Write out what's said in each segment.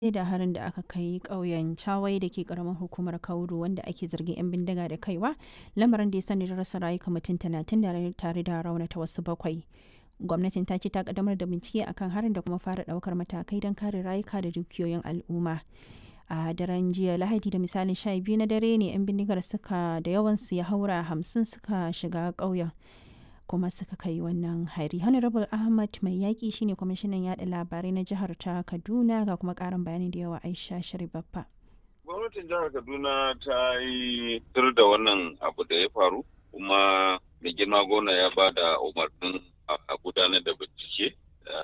da harin da aka kai ƙauyen Chawai da ke ƙaramar hukumar Kauru wanda ake zargin 'yan bindiga da kaiwa, lamarin da ya sanadin rasa rayuka mutum talatin tare da raunata wasu bakwai. Gwamnatin ta ce ta kaddamar da bincike akan harin da kuma fara ɗaukar matakai don kare rayuka da dukiyoyin al'umma. a daren jiya lahadi da misalin sha biyu na dare ne 'yan bindigar suka da yawansu ya haura hamsin suka shiga ƙauyen kuma suka kai wannan hari honorable ahmad mai yaƙi shine kwamishinan yada labarai na jihar ta kaduna ga kuma ƙarin bayani da yawa aisha sharibaffa gwamnatin jihar kaduna ta yi tur da wannan abu da ya faru kuma mai girma gona ya ba da umarnin a gudanar da bincike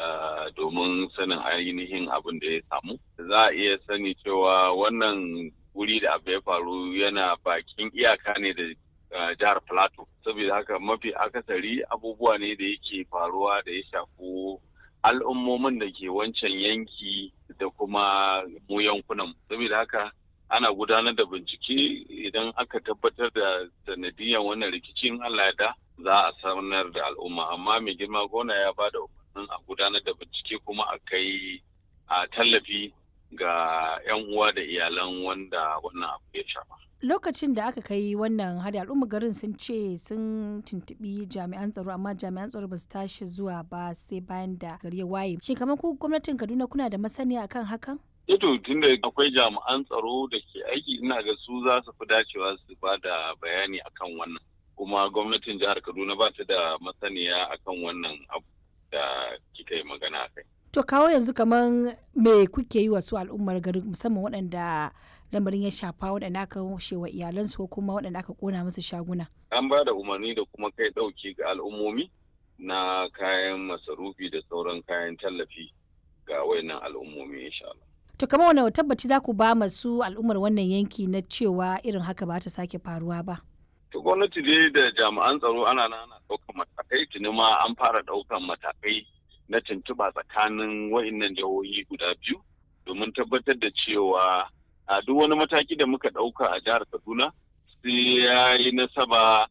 domin sanin ainihin abin da ya samu. Za a iya sani cewa wannan wuri da abu ya faru yana bakin iyaka ne da jihar Plateau. Saboda haka mafi akasari abubuwa ne da yake faruwa da ya shafi al'ummomin da ke wancan yanki da kuma mu yankunan. Saboda haka ana gudanar da bincike idan aka tabbatar da sanadiyan wannan rikicin Allah da za a sanar da al'umma amma mai girma gona ya ba da a gudanar da bincike kuma a kai a tallafi ga 'yan uwa da iyalan wanda wannan abu ya shafa. Lokacin da aka kai wannan hari al'umma garin sun ce sun tuntubi jami'an tsaro amma jami'an tsaro ba su tashi zuwa ba sai bayan da gari ya waye. Shin kamar ku gwamnatin Kaduna kuna da masaniya akan hakan? Ito tunda akwai jami'an tsaro da ke aiki ina ga su za su fi dacewa su ba da bayani akan wannan. Kuma gwamnatin jihar Kaduna ba ta da masaniya akan wannan abu. da kika yi magana a kai. To kawo yanzu kamar me kuke yi wa su al'ummar garin musamman waɗanda lamarin ya shafa waɗanda aka washe wa iyalansu ko kuma waɗanda aka ƙona musu shaguna. An ba da umarni da kuma kai ɗauki ga al'ummomi na kayan masarufi da sauran kayan tallafi ga wayannan al'ummomi insha Allah. To kamar wani tabbaci za ku ba masu al'ummar wannan yanki na cewa irin haka ba ta sake faruwa ba. To gwamnati dai da jami'an tsaro ana ana ɗaukan matakai tuni ma an fara ɗaukan matakai na tuntuɓa tsakanin wa'innan jihohi guda biyu domin tabbatar da cewa a duk wani mataki da muka ɗauka a jihar Kaduna sai ya yi nasaba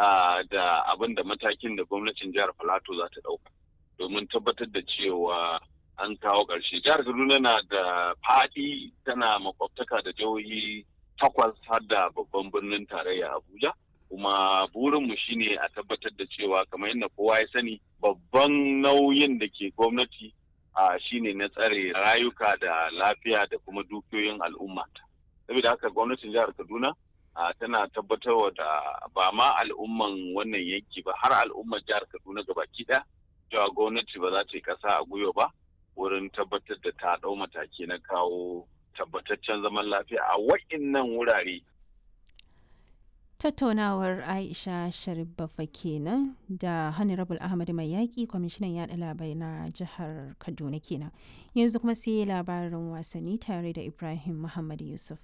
da abin da matakin da gwamnatin jihar Filato za ta ɗauka domin tabbatar da cewa an kawo ƙarshe. Jihar Kaduna na da faɗi tana makwabtaka da jihohi takwas har da babban birnin tarayya Abuja. kuma burinmu shine a tabbatar da cewa kamar yadda kowa ya sani babban nauyin da ke gwamnati a shine na tsare rayuka da lafiya da kuma dukiyoyin al'umma saboda haka gwamnatin jihar kaduna tana tabbatarwa da ba ma al'umman wannan yanki ba har al'ummar jihar kaduna gabaki ɗaya cewa gwamnati ba za ta yi ƙasa a gwiwa ba wurin tabbatar da ta ɗau mataki na kawo tabbataccen zaman lafiya a wa'innan wurare tattaunawar aisha sharifafa kenan da honorable ahmad mai yaƙi kwamishinan yaɗa labarai na jihar kaduna kenan yanzu kuma sai labarin wasanni tare da ibrahim muhammad yusuf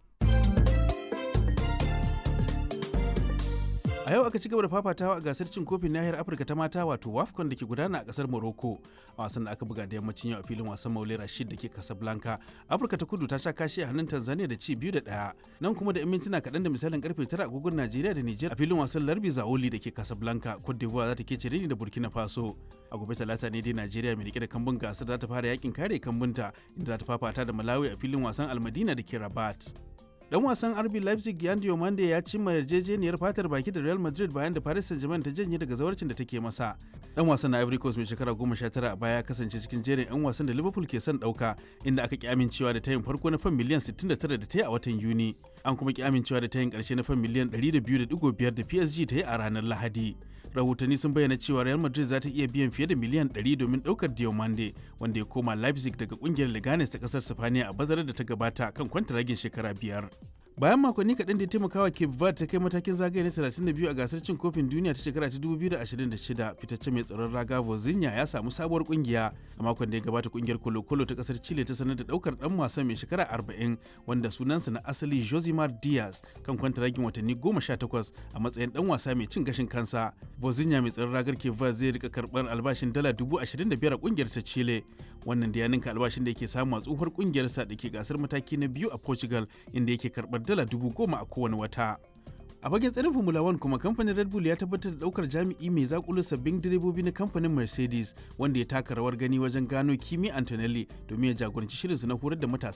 a yau aka ci gaba da fafatawa a gasar cin kofin nahiyar afirka ta mata wato wafcon da ke gudana a kasar morocco a wasan da aka buga da yammacin yau a filin wasan maule rashid da ke casablanca afirka ta kudu ta sha kashi a hannun tanzania da ci biyu da ɗaya nan kuma da 'yan mintuna kaɗan da misalin karfe tara agogon najeriya da niger a filin wasan larbi zaoli da ke casablanca cote d'ivoire za ta kece ni da burkina faso a gobe talata ne dai najeriya mai rike da kambun gasar za ta fara yakin kare kambunta inda za ta fafata da malawi a filin wasan almadina da ke rabat dan wasan RB Leipzig Yan Diomande ya cimma yarjejeniyar fatar baki da Real Madrid bayan da Paris Saint-Germain ta janye daga zawarcin da take masa. Dan wasan na Ivory Coast mai shekara 19 a baya ya kasance cikin jerin 'yan wasan da Liverpool ke son dauka inda aka ki amincewa da tayin farko na fan miliyan 69 da ta yi a watan Yuni. An kuma ki amincewa da tayin karshe na fan miliyan 102.5 da PSG ta yi a ranar Lahadi. rahotanni sun bayyana cewa real madrid za ta iya biyan fiye da miliyan 100 domin daukar diomande wanda ya koma leipzig daga kungiyar leganes ta kasar sifaniya a bazarar da ta gabata kan kwantaragin shekara biyar bayan makonni kaɗan da ya taimakawa cape verde ta kai matakin zagaye na 32 a gasar cin kofin duniya ta shekara ta 2026 fitacce mai tsaron raga vozinha ya samu sabuwar kungiya a makon da ya gabata kungiyar kolo-kolo ta kasar chile ta sanar da daukar dan wasan mai shekara 40 wanda sunansa na asali josimar diaz kan kwantaragin watanni 18 a matsayin dan wasa mai cin gashin kansa vozinha mai tsaron ragar cape verde zai rika karɓar albashin dala 25,000 a kungiyar ta chile wannan da ya ninka albashin da yake samu a tsohuwar kungiyarsa da ke gasar mataki na biyu a portugal inda yake karɓar dala dubu goma a kowane wata a fagen tsarin formula 1 kuma kamfanin red bull ya tabbatar da daukar jami'i mai zakulu sabbin direbobi na kamfanin mercedes wanda ya taka rawar gani wajen gano kimi antonelli domin ya jagoranci shirinsu na horar da matasa